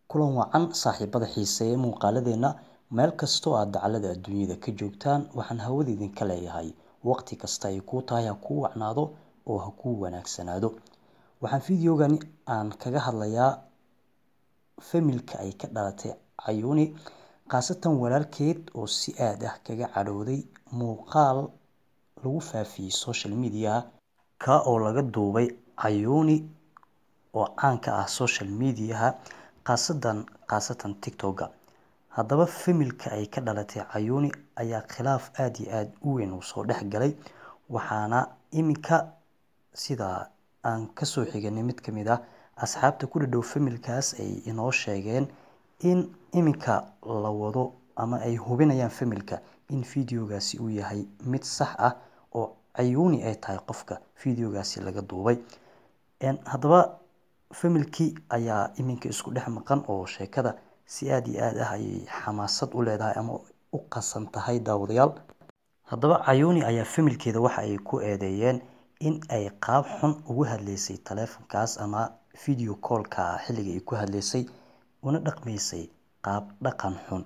kulan wacan saaxiibada xiiseeya muuqaaladeena meel kastoo aad dacallada adduunyada ka joogtaan waxaan hawada idinka leeyahay waqti kasta ay kuu tahay ha kuu wacnaado oo ha kuu wanaagsanaado waxaan fideogan aan kaga hadlayaa familka ay ka dhalatay cayuuni khaasatan walaalkeed oo si aad ah kaga cadhooday muuqaal lagu faafiyey social media ka oo laga duubay cayuuni oo caan ka ah social mediaha khaasadan khaasatan tiktoka haddaba familka ay ka dhalatay cayuuni ayaa khilaaf aad iyo aad u weyn uu soo dhex galay waxaana iminka sida aan kasoo xiganay mid ka mid ah asxaabta ku dhadhow familkaas ay inoo sheegeen in iminka la wado ama ay hubinayaan familka in fideogaasi uu yahay mid sax ah oo cayuuni ay tahay qofka fideogaasi laga duubay haddaba familkii ayaa iminka isku dhex maqan oo sheekada si aad iyo aad ah ayay xamaasad u leedahay ama u qasan tahay daawadayaal haddaba cayuuni ayaa familkeeda waxa ay ku eedeeyeen in ay qaab xun ugu hadleysay taleefankaas ama video callka xilliga ay ku hadleysay una dhaqmaysay qaab dhaqan xun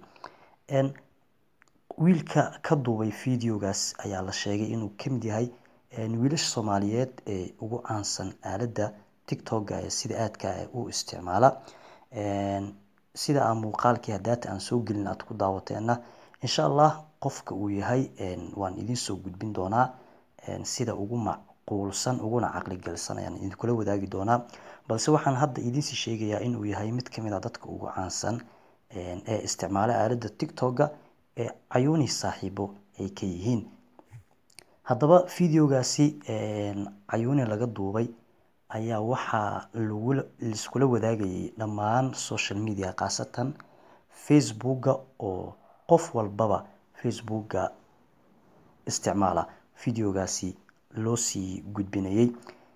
wiilka ka duubay fideogaas ayaa la sheegay inuu ka mid yahay wiilasha soomaaliyeed ee ugu caansan aaladda tiktoka ee sida aadka u isticmaala sida aan muuqaalkii hadaata aan soo gelin aad ku daawateena insha allah qofka uu yahay waan idiin soo gudbin doonaa sida ugu macquulsan uguna caqligelsan ayaan idinkula wadaagi doonaa balse waxaan hadda idiinsii sheegayaa inuu yahay mid kamid a dadka ugu caansan ee isticmaala aaladda tiktoka ee cayuuni saaxiibo ay ka yihiin haddaba fideogaasi cayuuni laga duubay ayaa waxaa laiskula wadaagayay dhammaan social media khaasatan facebooka oo qof walbaba facebooka isticmaala fideogaasi loo sii gudbinayay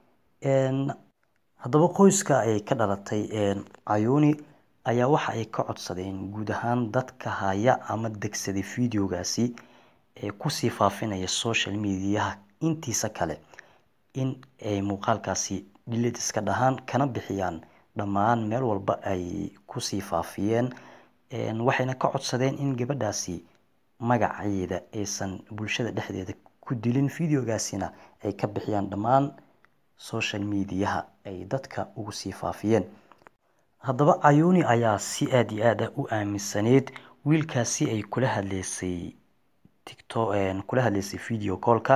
haddaba qoyska ay ka dhalatay cayuuni ayaa waxa ay ka codsadeen guud ahaan dadka haya ama degsaday fideogaasi ee kusii faafinaya social mediaha intiisa kale in ay muuqaalkaasi dhilid iska dhahaan kana bixiyaan dhammaan meel walba ay kusii faafiyeen waxayna ka codsadeen in gabadhaasi magaceeda aysan bulshada dhexdeeda ku dilin fideogaasina ay ka bixiyaan dhammaan social mediaha ay dadka ugu sii faafiyeen haddaba cayuuni ayaa si aad iyo aad ah u aaminsaneyd wiilkaasi ay kula hadleysay tiktok kula hadleysay video callka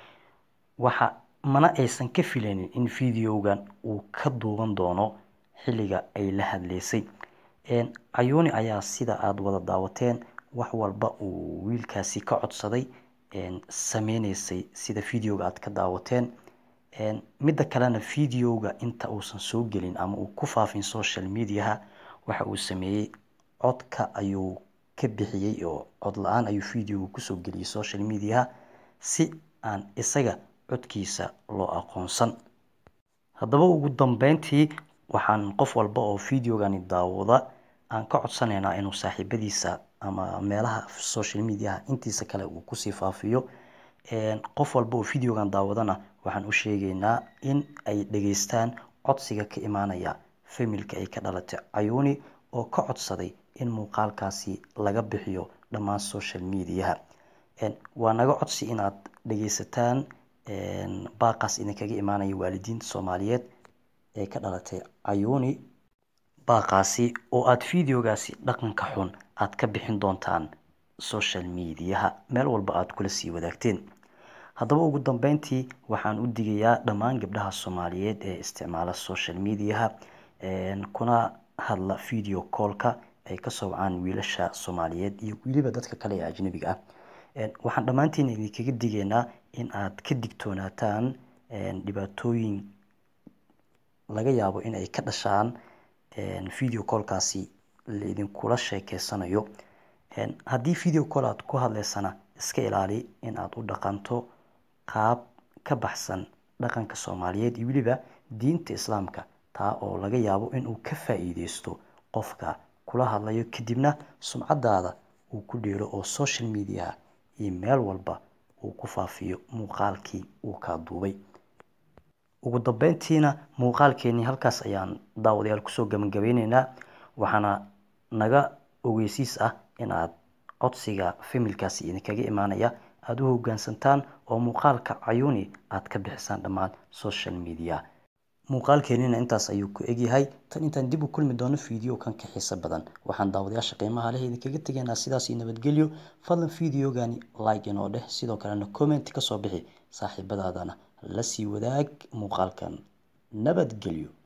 waxa mana aysan ka filaynin in videogan uu ka duuban doono xilliga ay la hadleysay cayuuni ayaa sida aada wada daawateen wax walba uu wiilkaasi ka codsaday sameyneysay sida videoga aad ka daawateen midda kalena videoga inta uusan soo gelin ama uu ku faafin social mediaha waxa uu sameeyey codka ayuu ka bixiyey oo cod la-aan ayuu videoga kusoo geliyey social mediaha si aan isaga codkiisa loo aqoonsan haddaba ugu dambeyntii waxaan qof walba oo videogani daawada aan ka codsanaynaa inuu saaxiibadiisa ama meelaha social mediaha intiisa kale uu kusii faafiyo qof walba oo videogan daawadana waxaan u sheegaynaa in ay dhageystaan codsiga ka imaanaya familka ay ka dhalatay cayuuni oo ka codsaday in muuqaalkaasi laga bixiyo dhammaan social mediaha waa naga codsi inaad dhageysataan baaqaas idinkaga imaanaya waalidiinta soomaaliyeed ee ka dhalatay cayuuni baaqaasi oo aada videogaasi dhaqanka xun aad ka bixin doontaan social mediaha meel walba aada kula sii wadaagteen haddaba ugu dambeyntii waxaan u digayaa dhammaan gabdhaha soomaaliyeed ee isticmaala social mediaha kuna hadla video callka ay kasoo wacaan wiilasha soomaaliyeed iyo weliba dadka kale ee ajnabiga ah waxaan dhammaantiin idinkaga digaynaa in aad ka digtoonaataan dhibaatooyin laga yaabo in ay ka dhashaan video callkaasi laidinkula sheekeysanayo haddii video call aad ku hadleysana iska ilaali in aad u dhaqanto qaab ka baxsan dhaqanka soomaaliyeed iyo weliba diinta islaamka taa oo laga yaabo inuu ka faa-iideysto qofka kula hadlayo kadibna sumcadaada uu ku dheelo oo social mediaha iyo meel walba uu ku faafiyo muuqaalkii uu kaa duubay ugu dambeyntiina muuqaalkeenii halkaas ayaan daawadayaal kusoo gabagabeyneynaa waxaana naga ogeysiis ah in aad codsiga familkaasi idinkaga imaanaya aada u hoggaansantaan oo muuqaalka cayuuni aad ka bixisaan dhammaan social media muuqaalkeenina intaas ayuu ku egyahay tan intaan dib u kulmi doono video kan ka xiiso badan waxaan daawadayaasha qiimaha leh idinkaga tegaynaa sidaas iyo nabadgelyo fadlan videogani like inoo dheh sidoo kalena comment kasoo bixi saaxiibadaadana la sii wadaag muuqaalkan nabadgelyo